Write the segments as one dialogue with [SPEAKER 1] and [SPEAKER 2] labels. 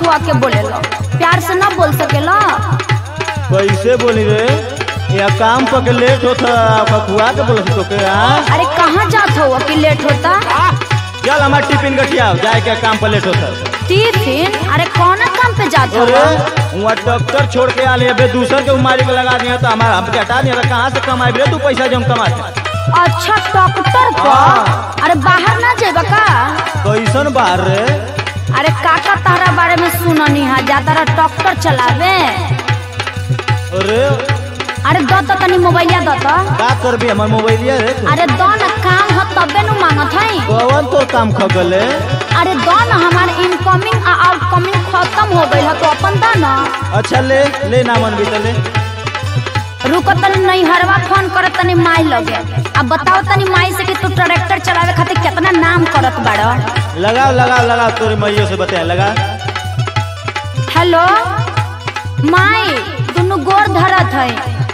[SPEAKER 1] खखुआ के बोलेलो प्यार से ना बोल सकेला
[SPEAKER 2] कैसे बोली रे या काम पर के लेट होता बकुआ के बोल तो के हाँ
[SPEAKER 1] अरे कहाँ जात हो कि लेट होता
[SPEAKER 2] चल हमार टिफिन गठिया जाए के काम पर लेट होता
[SPEAKER 1] टिफिन अरे कौन काम पे जात हो
[SPEAKER 2] अरे वहाँ डॉक्टर छोड़ के आले अबे दूसर के उमारी के लगा दिया तो हमारा हमके हटा दिया तो कहाँ से कमाए रे तू पैसा जो हम कमाते
[SPEAKER 1] अच्छा डॉक्टर को
[SPEAKER 2] हाँ।
[SPEAKER 1] अरे बाहर ना जेबा का
[SPEAKER 2] कैसन बाहर रे
[SPEAKER 1] अरे काका तारा बारे में सुननी है जा तारा डॉक्टर चलावे
[SPEAKER 2] अरे
[SPEAKER 1] अरे दो तो तनी मोबाइलिया दो तो
[SPEAKER 2] का करबी हमार मोबाइलिया रे तू
[SPEAKER 1] अरे दो न काम हो तबे नु मांगत है
[SPEAKER 2] कौन तो काम खगले
[SPEAKER 1] अरे दो न हमार इनकमिंग आ आउटकमिंग खत्म हो गई है तो अपन दो न
[SPEAKER 2] अच्छा ले ले नामन भी तो ले
[SPEAKER 1] रुको तनी नहीं हरवा फोन करत तनी माई लगे अब बताओ तनी माई से कि तू ट्रैक्टर चलावे खातिर कितना नाम करत बाड़ो
[SPEAKER 2] लगाओ लगाओ लगाओ तोरे मैयो से बता लगा
[SPEAKER 1] हेलो माई दुनु गोर धरत है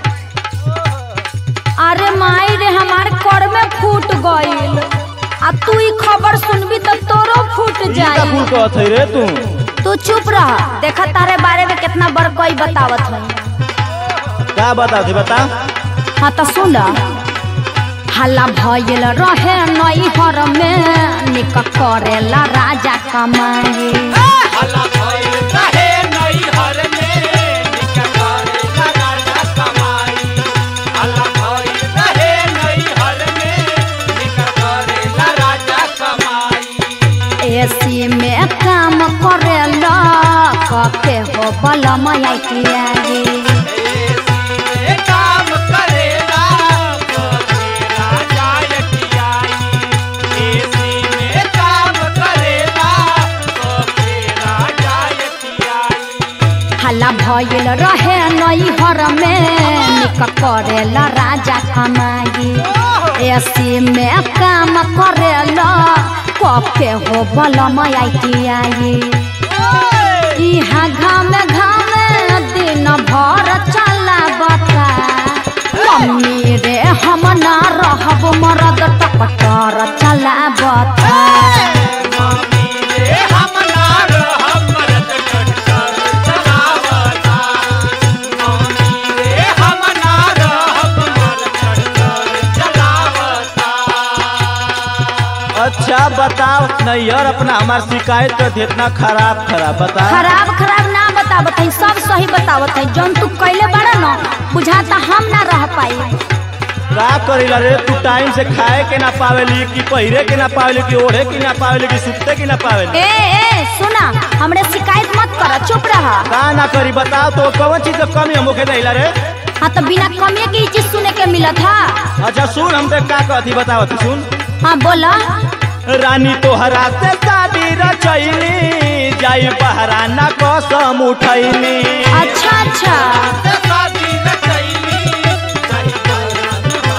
[SPEAKER 1] अरे माई रे हमार कर में फूट गईल आ तू ई खबर सुनबी तो तोरो फूट
[SPEAKER 2] ई का
[SPEAKER 1] जाई
[SPEAKER 2] फूल कहत है रे तू
[SPEAKER 1] तू चुप रह देखा तारे बारे में कितना बड़ कोई बतावत है
[SPEAKER 2] का बता दे बता
[SPEAKER 1] हाँ तो सुन हल्ला भयल रहे नई हर में निक करेला राजा कमाई
[SPEAKER 3] हला भइल रहे नैहर में निका करेला राजा कमाई हला भइल रहे नैहर में निका करेला राजा कमाई
[SPEAKER 1] एसी में काम करेला कके हो बलम आइटिया
[SPEAKER 3] एसी में काम करेला करेला जायकियाई एसी में काम करेला करेला जायकियाई
[SPEAKER 1] हल्ला भयल रहे नई हर में निक करेला राजा कमाई एसी में काम करेला कके हो बलम आइटिया इहाँ घाम घाम दिन भर चला बता मम्मी रे हम ना रहब मरद टकटर चला बता
[SPEAKER 3] मम्मी रे हम ना रहब मरद टक्कर चलावता मम्मी रे हम ना रहब मरद टक्कर चलावता
[SPEAKER 2] अच्छा बताओ नैयर अपना हमार शिकायत कर दे इतना खराब खराब बता
[SPEAKER 1] खराब खराब ना बतावत है सब सही बतावत है जौन तू कैले बड़ा न बुझाता हम ना रह पाई
[SPEAKER 2] का करेला रे तू टाइम से खाए के ना पावेली कि पहिरे के ना पावेली कि ओढ़े के ना पावेली कि सुते के ना पावेली
[SPEAKER 1] ए ए सुना हमरे शिकायत मत कर चुप रहा
[SPEAKER 2] का ना करी बताओ तो कौन चीज के कमी हम होके देला रे
[SPEAKER 1] हाँ तो बिना कमिए की चीज सुने के मिलत था
[SPEAKER 2] अच्छा सुन हम देख का कहती बताओ तू सुन
[SPEAKER 1] हाँ बोला
[SPEAKER 2] रानी तोहरा से शादी रचैली जाई बहरा ना कसम उठैली
[SPEAKER 1] अच्छा अच्छा
[SPEAKER 3] से शादी न कैली सही कहला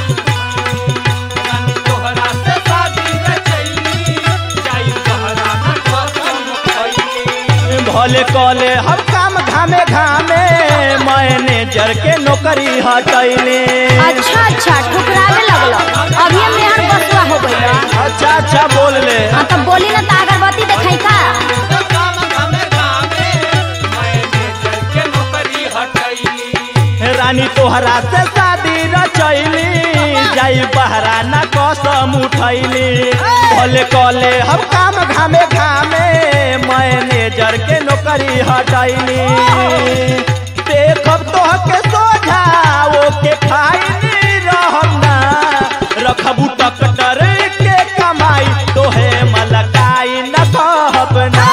[SPEAKER 3] रानी तोहरा से शादी न कैली जाई तोहरा न कसम खैली
[SPEAKER 2] भले कले हम काम घामे घामे मैनेजर के नौकरी हटैली
[SPEAKER 1] अच्छा अच्छा ठुकरावे लगलो अभी हम यहाँ बसुआ हो गई
[SPEAKER 2] अच्छा अच्छा बोल ले
[SPEAKER 1] हाँ तो बोली ना तो अगरबत्ती दिखाई का
[SPEAKER 3] तो काम घामे घामे मैनेजर के नौकरी हटैली
[SPEAKER 2] रानी तोहरा से शादी रचैली जाई बहरा ना कसम उठैली भले कले हम काम घामे घामे मैनेजर के नौकरी हटैली देखब तोहके सोझा ओके फाइनी रहब ना रखबू टकटर के कमाई तोहे मलकाई न कहब ना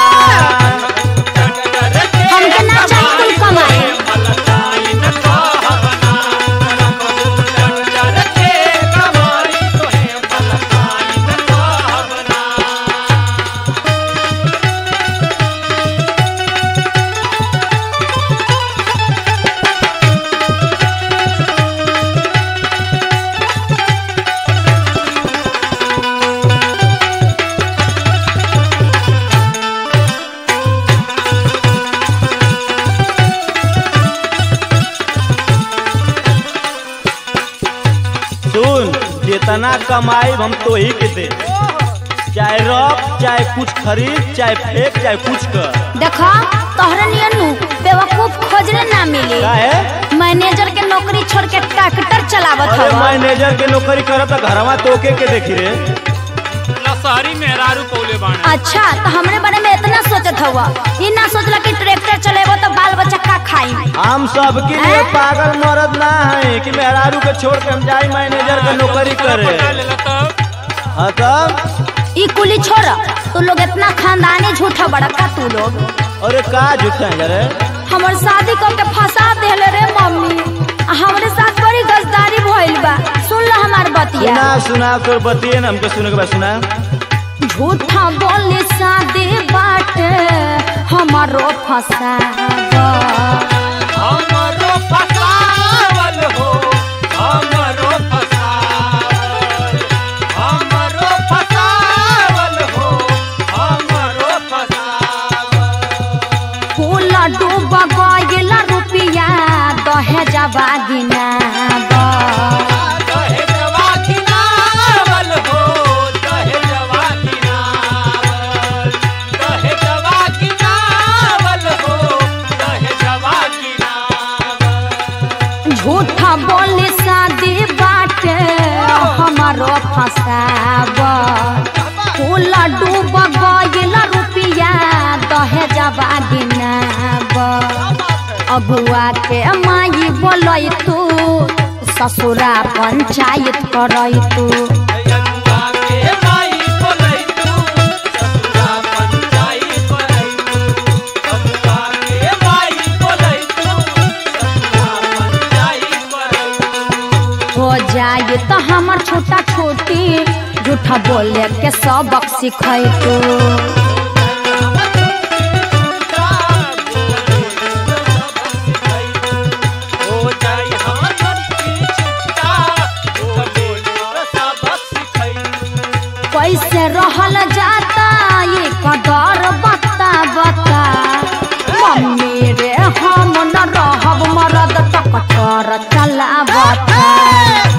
[SPEAKER 1] हमके ना चाहिए कुल कमाई
[SPEAKER 2] सुन जितना कमाई हम तो ही के दे चाहे रख चाहे कुछ खरीद चाहे फेंक चाहे कुछ कर
[SPEAKER 1] देखा तोहरे नियन नु बेवकूफ खोजले ना मिली
[SPEAKER 2] का है
[SPEAKER 1] मैनेजर के नौकरी छोड़ के ट्रैक्टर चलावत
[SPEAKER 2] अरे
[SPEAKER 1] हवा
[SPEAKER 2] मैनेजर के नौकरी करत त घरवा तोके के देखी रे
[SPEAKER 3] लसहरी मेहरारू पौले बाणे
[SPEAKER 1] अच्छा तो हमरे बारे में इतना सोचत हुआ ये ना सोचला कि ट्रैक्टर चलेबो तो बाल बच्चा का खाई
[SPEAKER 2] हम सबके लिए पागल मरद ना है कि मेहरारू के छोड़ के हम जाई मैनेजर के नौकरी करे
[SPEAKER 3] पटा लेला तब
[SPEAKER 2] हाँ तब
[SPEAKER 1] ई कुली छोड़ तू लोग इतना खानदानी झूठा बड़का तू लोग
[SPEAKER 2] अरे का झूठा है रे
[SPEAKER 1] हमर शादी कर के फंसा देले रे मम्मी आ हमरे साथ बड़ी गजदारी भइल बा सुन लो हमार बतिया
[SPEAKER 2] सुना सुना तो बतिए ना हमके सुने के बाद सुना
[SPEAKER 1] झूठा बोले शादी बाटे हमारो फसावा
[SPEAKER 3] हमरो फसावल हो हमरो फसावल हमरो फसावल हो हमरो फसावल
[SPEAKER 1] फूल डूब गइल रुपिया दहेजवा गिनावा
[SPEAKER 3] दहेजवा किनावल हो दहेजवा किनावल दहेजवा किनावल हो दहेजवा किनावल
[SPEAKER 1] झूठा बोले शादी बाटे हमारो फसावा फूल डूब गइल रुपिया दहेजवा गिनावा अगुआ के माई बोलै तू ससुरा पंचायत करै तू
[SPEAKER 3] अगुआ के माई बोलै तू ससुरा पंचाई बोलै तू अगुआ के माई बोलै तू ससुरा पंचाई बोलै तू
[SPEAKER 1] हो जाए तो हमर छोटा छोटी झूठा बोले के सबक सिखै तू कैसे रहल जाता ये कदर बता बता मम्मी रे हम न रहब मरद टकटर चला बता